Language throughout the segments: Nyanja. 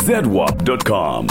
zedwap.com.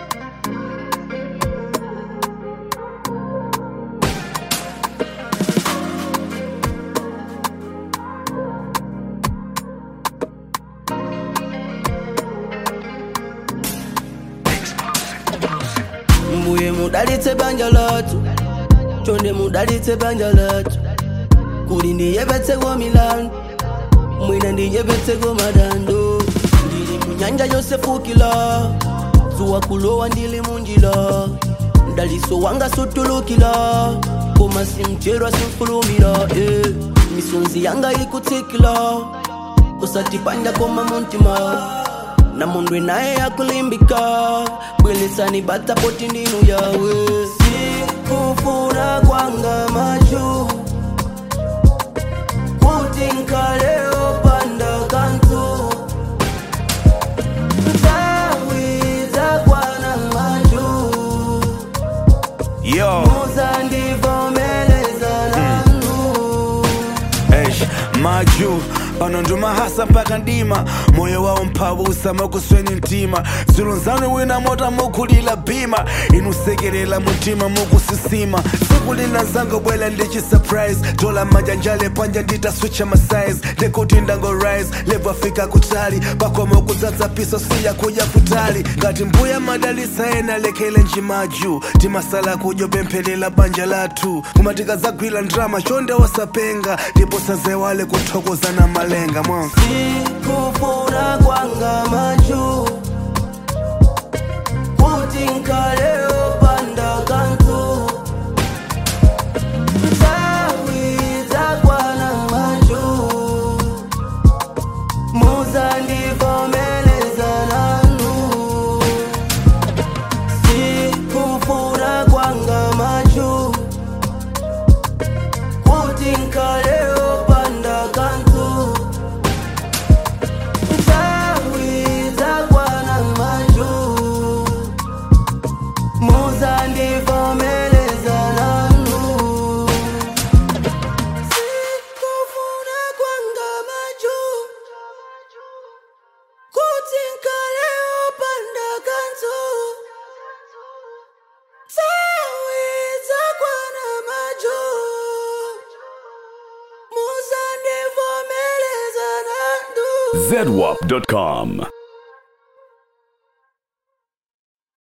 mbuye mudalitse banja lathu chonde mudalitse banja lathu kuli ndiyepetseko milandu mwina ndiyepetseko madando ndili munyanja yosefukila zuwa kulowa ndili munjila mdaliso wanga sutulukila koma simcherwa simfulumira eh. misonzi yanga ikutsikila usatipanda koma muntima na mundu naye yakulimbika bwelesani bata poti ndinu yawe sikufuna kwanga machu kuti nkaleo panda kantu ntawiza kwana machu Yo, muzandivomeleza nanu eish, maju pano ndumahasa mpaka ndima moyo wawo mphabusa makusweni mtima zulunzanu wina mota mukulila bima inusekelela mutima mukusisima siku lina zango bwela ndichi surprise dola majanjale panja nditaswicha masize ndekuti ndango rise lebwafika kutali pakoma kudzadza piso siya kuja kutali ngati mbuya madalisa ena lekele njimaju timasala kujo pemphelela banja lathu kumatika zagwira ndrama chonde wasapenga ndipo sazewale kuthokozana malenga mwa sikufuna kwanga machu kuti nkaleo panda kantu ntawiza kwana machu muzandivomeleza nanu sikufuna kwanga machu kuti nkaleo panda kantu ntawiza kwana maju muzandivomeleza nanu sikufuna kwanga maju kuti nkaleo panda kantu ntawiza kwana maju muzandivomeleza nanu zedwap.com.